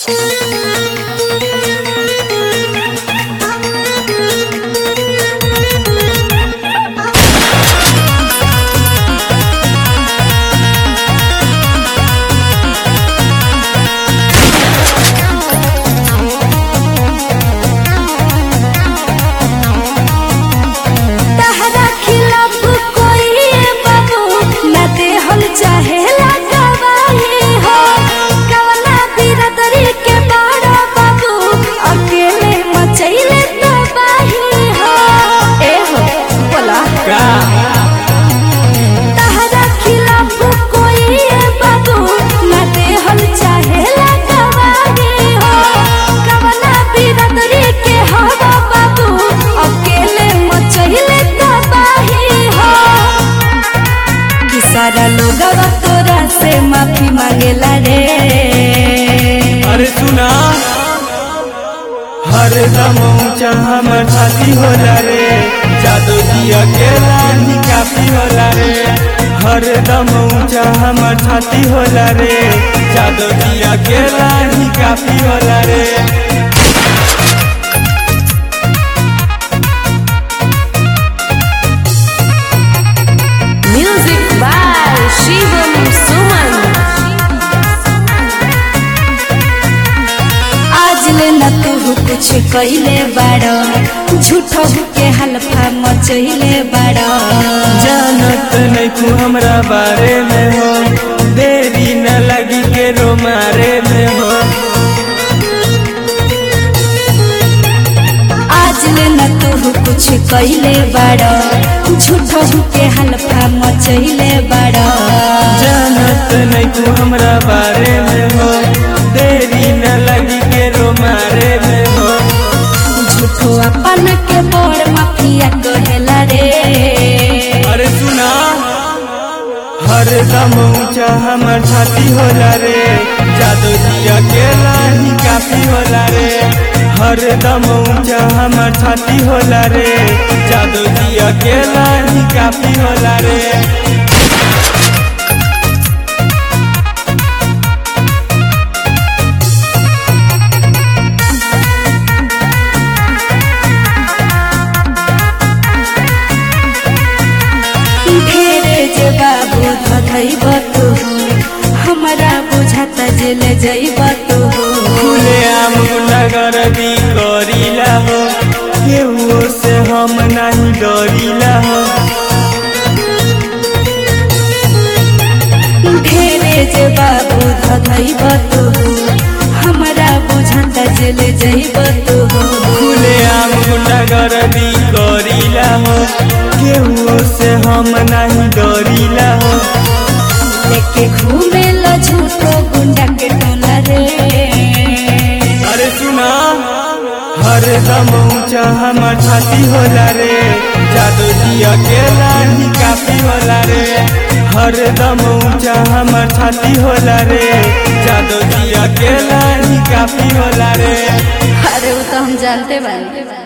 तहरा खिलाफ कोई बाबू न देहल चाहेला गवाही हो कवना बिरदरी के बड़ा बाबू अकेले मचैले तबाही हो ए हो बोला का तहरा खिलाफ कोई बाबू न देहल चाहेला गवाही हो कवना बिरदरी के हवा बाबू अकेले मचैले तबाही हो कि सारा लोगवा तोरा से माफी मांगेला रे अरे सुना हर दम ऊंचा हमर छाती होला रे जादू जी अकेला ही काफी होला रे हर दम ऊंचा हमर छाती होला रे जादू जी अकेला ही काफी होला रे Music by Shivam Suman. आज ले न तू कुछ कइले बाड़ो झूठो के हल्फा मचैले बाड़ो जानत नहीं तू हमरा बारे में हो देरी न लगी के रो मारे में हो आज ले न तू कुछ कइले बाड़ो झूठो के हल्फा मचैले बाड़ो जानत नहीं तू हमरा बारे में हो देरी न लगी के रो मारे में हो झूठो अपन के बड़ माफिया कहेला रे अरे सुना हर दम ऊंचा हमर छाती होला रे जादू जी अकेला ही काफी होला रे हर दम ऊंचा हमर छाती होला रे जादू जी अकेला ही काफी होला रे ढेरे जे बाबू धधैब तू हमरा बुझाता जेल जैब तू खुले आम नगर दी करीला हो केहू से हम नहीं डरीला हो ढेरे जे बाबू धधैब तू हमरा बुझाता जेल जैब तू खुले आम नगर दी करीला हो केहू से हम नहीं डरीला हो लेके घूमे लो झूठो गुंडा के टोला रे अरे सुना हर दम ऊंचा हमर छाती होला रे जादू जी अकेला ही काफी होला रे हर दम ऊंचा हमर छाती होला रे जादू जी अकेला ही काफी होला रे अरे वो तो हम जानते बानी